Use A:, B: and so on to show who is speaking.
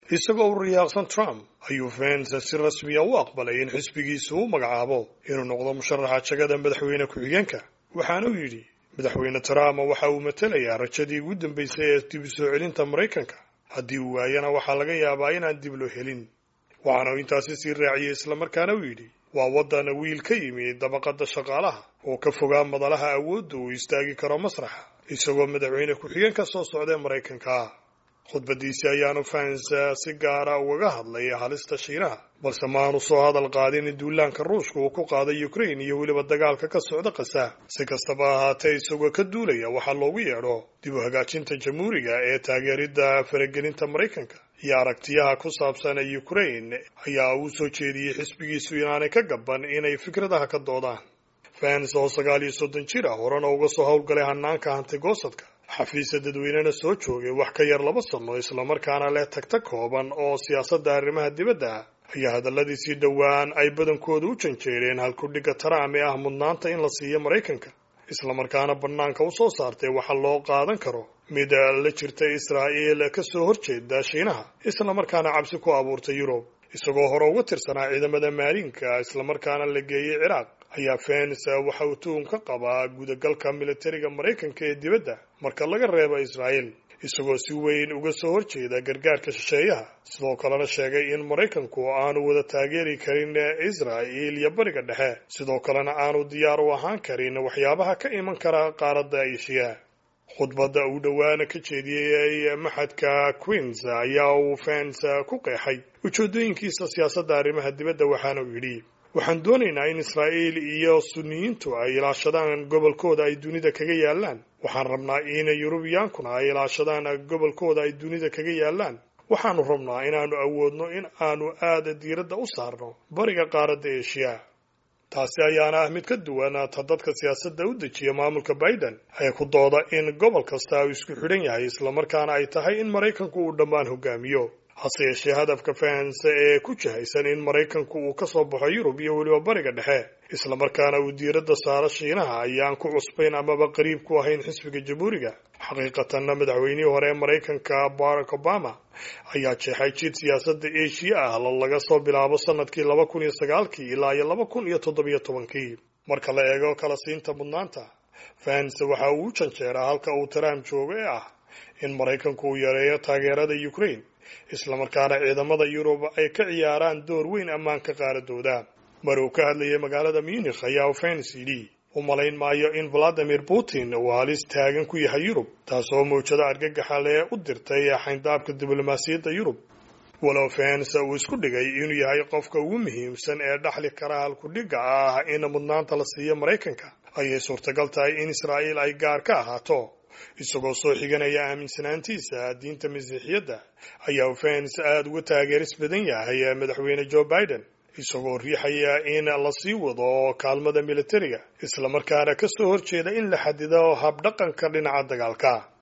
A: isagoo u riyaaqsan trump ayuu vence si rasmiya u aqbalay in xisbigiisu u magacaabo inuu noqdo musharaxa jagada madaxweyne ku-xigeenka waxaana uu yidhi madaxweyne trump waxa uu matelayaa rajadii ugu dambaysay ee dib u soo celinta maraykanka haddii uu waayana waxaa laga yaabaa inaan dib loo helin waxaana uu intaasi sii raaciyey islamarkaana uu yidhi waa waddan wiil ka yimi dabaqadda shaqaalaha oo ka fogaa madalaha awoodda uu istaagi karo masraxa isagoo madaxweyne ku-xigeen ka soo socdae maraykanka khudbadiisi ayaanu vance si gaara ugaga hadlay halista shiinaha balse maanu soo hadal qaadin duulaanka ruushka uu ku qaaday ukraine iyo weliba dagaalka ka socda kasa si kastaba ahaatee isagoo ka duulaya waxaa loogu yeedho dib u hagaajinta jamhuuriga ee taageeridda faragelinta maraykanka iyo aragtiyaha ku saabsan ukraine ayaa uu soo jeediyey xisbigiisu inaanay ka gaban inay fikradaha ka doodaan vance oo sagaal iyo soddon jir ah horena uga soo howlgalay hanaanka hantigoosadka xafiisa dadweynena soo joogay wax ka yar laba sanno islamarkaana leh tagtag kooban oo siyaasadda arrimaha dibadda ah ayaa hadalladiisii dhowaan ay badankooda u janjeereen halkudhigga trump ee ah mudnaanta in la siiyo maraykanka islamarkaana bannaanka u soo saartay waxa loo qaadan karo mid la jirta israa'iil ka soo horjeeda shiinaha islamarkaana cabsi ku abuurtay yurub isagoo hore uga tirsanaa ciidamada maalinka islamarkaana la geeyey ciraaq ayaa vence waxa uu tuhun ka qabaa gudagalka militariga maraykanka ee dibadda marka laga reebo israa'iil isagoo si weyn uga soo horjeeda gargaarka shisheeyaha sidoo kalena sheegay in maraykanku aanu wada taageeri karin israa'iil iyo bariga dhexe sidoo kalena aanu diyaar u ahaan karin waxyaabaha ka iman kara qaaradda eshiya khudbadda uu dhowaana ka jeediyey maxadka queens ayaa uu vence ku qeexay ujeedooyinkiisa siyaasadda arrimaha dibadda waxaana uu yidhi waxaan doonaynaa in israa'iil iyo suniyiintu ay ilaashadaan gobolkooda ay dunida kaga yaallaan waxaan rabnaa in yurubiyaankuna ay ilaashadaan gobolkooda ay dunida kaga yaallaan waxaanu rabnaa inaannu awoodno in aanu aada diiradda u saarno bariga qaaradda eshiya taasi ayaana ah mid ka duwan ta dadka siyaasadda u dejiya maamulka biden ee ku dooda in gobol kasta uu isku xidhan yahay islamarkaana ay tahay in maraykanku uu dhammaan hogaamiyo hase yeeshee hadafka vance ee ku jihaysan in maraykanku uu ka soo baxo yurub iyo weliba bariga dhexe islamarkaana uu diiradda saaro shiinaha ayaan ku cusbayn amaba qariib ku ahayn xisbiga jamhuuriga xaqiiqatanna madaxweynihii hore ee maraykanka barack obama ayaa jeexay jid siyaasadda eshiya ah laga soo bilaabo sanadkii laba kun iyo sagaalkii ilaa iyo laba kun iyo toddobiyo tobankii marka la eego kala siinta mudnaanta vance waxa uu u janjeeraa halka uu trump joogo ee ah in maraykanku uu yareeyo taageerada ukraine islamarkaana ciidamada yurub ay ka ciyaaraan door weyn ammaanka qaaradooda mar uu ka hadlayay magaalada munikh ayaa vence yidhi u malayn maayo in valadimir putin uu halis taagan ku yahay yurub taasoo mawjado argagaxa lee u dirtay xayndaabka diblomaasiyadda yurub walow vence uu isku dhigay inuu yahay qofka ugu muhiimsan ee dhaxli kara halkudhigga ah in mudnaanta la siiyo maraykanka ayay suurtagal tahay in israa'iil ay gaar ka ahaato isagoo soo xiganaya aaminsanaantiisa diinta masiixiyadda ayaa vence aada uga taageeris badan yahay madaxweyne joe biden isagoo riixaya in la sii wado kaalmada militariga islamarkaana ka soo horjeeda in la xadido habdhaqanka dhinaca dagaalka